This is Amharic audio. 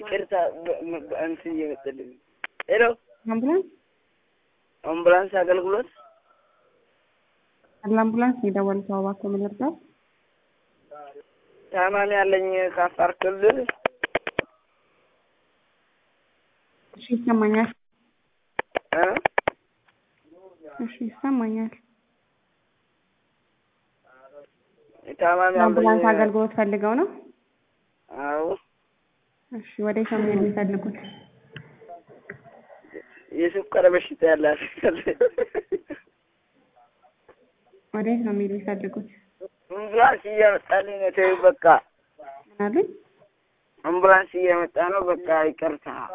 ይቅርታ በ- በ- እንትን እየመጣልኝ ሄሎ አምቡላንስ አምቡላንስ አገልግሎት ለአምቡላንስ ነው የደወሉት። እባክዎ ምን ልርዳው? ታማሚ ያለኝ ከአፋር ክልል እሺ ይሰማኛል። እ? እሺ ይሰማኛል። ታማሚ ለአምቡላንስ ያለኝ አገልግሎት ፈልገው ነው? አዎ እሺ ወዴት ነው መሄድ የሚፈልጉት? የስኳር በሽታ ያላት ወዴት ነው መሄድ የሚፈልጉት? አምቡላንስ እየመጣልኝ ነው። ተይው በቃ ምን አሉኝ? አምቡላንስ እየመጣ ነው። በቃ ይቅርታ